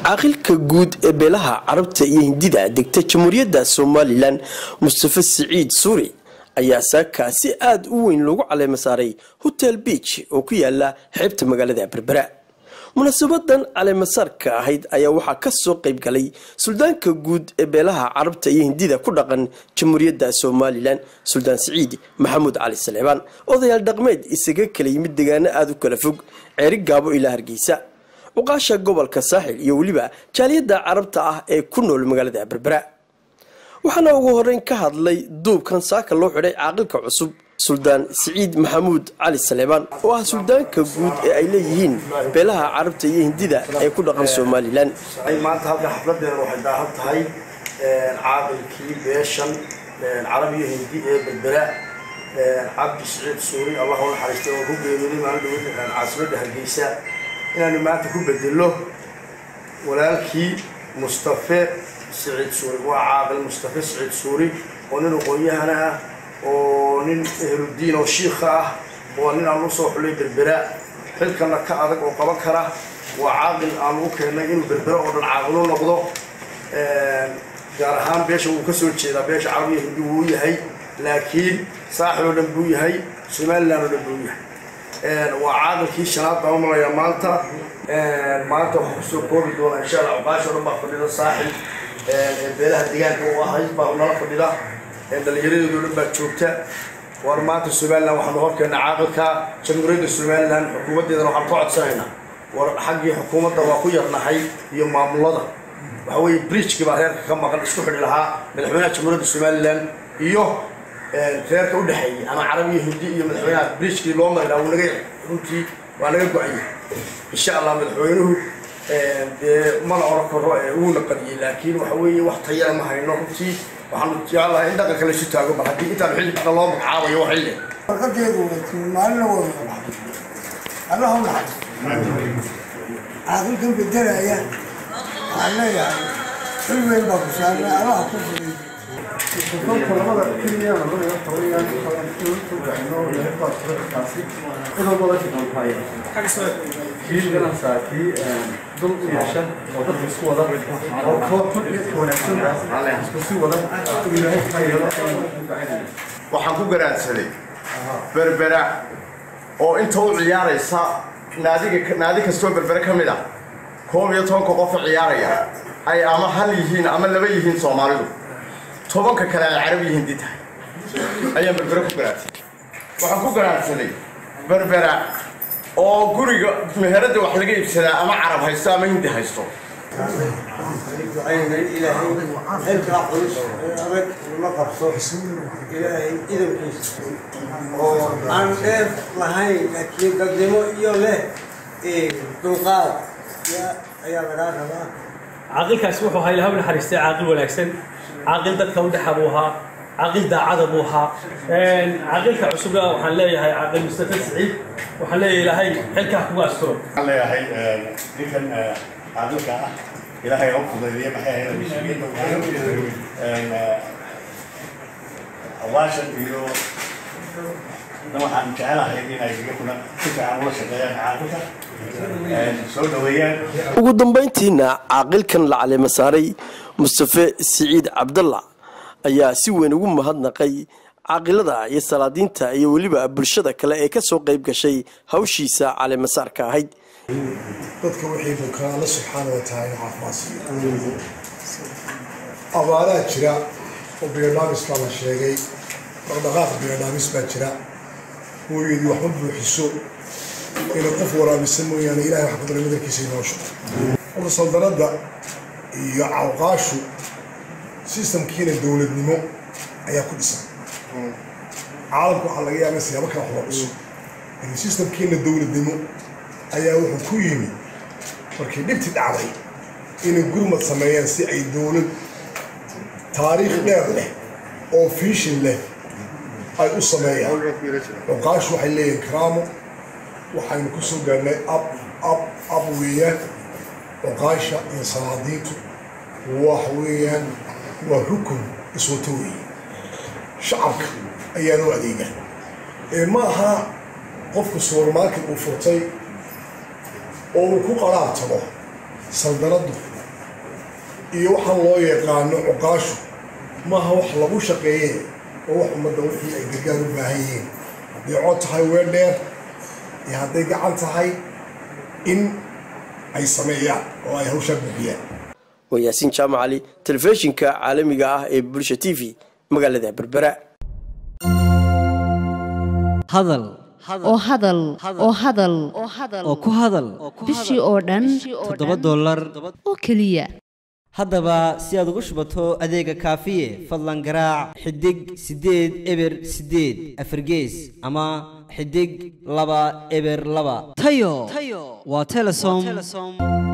caaqilka guud ee beelaha carabta iyo hindida degta jamhuuriyadda somalilan mustafe siciid suuri ayaa saakaa si aada u weyn loogu caleema saaray hotel beach oo ku yaala xeebta magaalada berbera munaasabadan caleemasaarka ahayd ayaa waxaa kasoo qayb galay suldaanka guud ee beelaha carabta iyo hindida ku dhaqan jamhuuriyadda somalilan suldaan siciid maxamuud cali saleebaan odayaal dhaqmeed isaga kala yimid deegaano aada u kala fog ceeri gaabo ilaa hargeysa cuqaasha gobolka saaxil iyo weliba jaaliyadda carabta ah ee ku nool magaalada berbera waxaana ugu horeyn ka hadlay duubkan saaka loo xidhay caaqilka cusub suldaan siciid maxamuud cali saleebaan oo ah suldaanka guud ee ay leeyihiin beelaha carabta iyo hindida ee ku dhaqan somalilan maanta halka xafladeena waxay daahan tahay caaqilkii beeshan carab iyo hindi ee berbera cabdi siciid suuri allah u naxariistay oo ku geeriyooday maalin dhawad caasimadda hargeysa inaanu maanta ku bedelo walaalkii mustafe siciid suuri waa caaqil mustafe siciid suuri oo nin aqoon-yahana ah oo nin ehluddiin oo shiikha ah oo nin aan usoo xulay berbera xilkana ka adag oo qaban kara waa caaqil aanu u keennay inuu berbera oo dhan caaqilu noqdo gaar ahaan beesha wuu ka soo jeedaa beesha carabiya hindi wuu yahay laakiin saaxil oo dhan buu yahay somalilan oo dhan buu yahay waa caaqilkii shanaad baan u malayaa maanta maanta waxaa kusoo koobi doonaa insha allah cuqaasha o dhan baa fadhida saaxil beelaha deegaanka u ahayd baa nala fadhida dhallinyaradeedo dhan baa joogta war maanta somalilan waxaanu horkeena caaqilka jamhuuriyadda somalilan xukuumaddeedana waxaan ka codsanaynaa war xaggii xukuumadda waa ku yarnahay iyo maamulada waxa weeye bridgekii baa reerka ka maqan isku xidhi lahaa madaxweynaha jamhuuriyadda somalilan iyo reerka u dhexeeyey ama carabiya hindi iyo madaxweynaha bridgekii loo mari lahaa wuu naga runtii waa naga go-aya insha allah madaxweynuhu dee mana oran karo wuuna qadiyey laakiin waxa weeye wax tayana ma hayno runtii waxaanu jecelahay in dhaqanka laysu taago mar haddii intaan xilli dhaqan loo magacaabayo waa xilli warqadeedu maalina wada allah u naxariisto caaqilkan bedelaya waxaan leeyahay xil weyn baa ku saarnay allaha ku furay kii dul u yeesha oo dadka isku wada oo koox wanaagsan isku sii wada ilaahay ka yeelo waxaan ku garaadsaday berbera oo inta u ciyaaraysa naadiga naadi kastoo berbere ka mid ah koob iyo tobanka qofa ciyaaraya ay ama hal yihiin ama laba yihiin soomaalidu tobanka kale ay carab yihiin di tahay ayaan berbere ku garaadsaday waxaan ku garaadsaday berbera oo guriga meheradda wax laga iibsadaa ama carab haysto ama hindi haysto ducaynay ilaahay xilkaa culus ee adag uma qabso ilaahay idankiisa oo aan dheer lahayn laakiin dadnimo iyo leh dulqaad ayaa lagaa rabaa caaqilkaasi wuxuu ahaa ilaha u naxariistay caaqil wanaagsan caaqil dadka u dhexa buu ahaa caaqil daacada buu ahaa caaqilka cusubna waxaan leeyahay caaqil mustafa siciid waxaan leeyahay ilaahay xilkaa kuga asturo waxaan leeyahay ninkan caaqilka ah ilaahay ha fudeediye maxay ahayd awaashan iyo waxaan jecelahay inay iyaguna si fiican ula shaqeeyaan caaqilka soo dhaweeyaan ugu dambeyntiina caaqilkan la caleema saaray mustafe siciid cabdalla ayaa si weyn ugu mahadnaqay caaqilada iyo salaadiinta iyo weliba bulshada kale ee kasoo qayb gashay hawshiisa caleemasaarka ahayd dadka wixii bukaa alla subxaana wa tacaala caafimaadsiiyo abaaraa jira oo biodhamis baa la sheegay dhaqdhaqaaq biodhamis baa jira hooyadii waxma buuxiso inay qof waraabisa mooyaane ilahay wax ku daray madarkiisa inoosho horta saldanadda iyo cawqaashu sistamkiina dowladnimo ayaa ku dhisan caalamka waxaa laga yaaba siyaabo kale wax loo dhiso laakiin sistamkiina dowladnimo ayaa wuxuu ku yimi markii dhibti dhacday inay gurmad sameeyeen si ay dowlad taariikh dheer leh oo fiishin leh ay u sameeyaan cuqaashu waxay leeyihin karaamo waxaynu ku soo gaarnay ab ab ab weeyaan cuqaasha iyo salaadiintu wax weeyaan waa rukun iswato weeye shacabka ayaan u adeega ee ma aha qofku supermarket uu furtay oo uu ku qaraab tago saldanaddu iyo waxaan loo yaqaano cuqaashu maaha wax lagu shaqeeye oo wax ummadda wixii ay gargaar u baahan yihiin hadday cod tahay weer dheer iyo hadday gacan tahay in ay sameeyaan oo ay hawshaa buuxiyaan waa yaasiin jaamac cali telefishinka caalamiga ah ee bulsha t v magaalada berbera hadal oo hadal oo hadal oo ku hadal bishii oo dhan toddoba dollar oo keliya haddaba si aad ugu shubato adeega kaafiye fadlan garaac xidig siddeed eber siddeed afargees ama xidig laba eber laba tayo waa telesom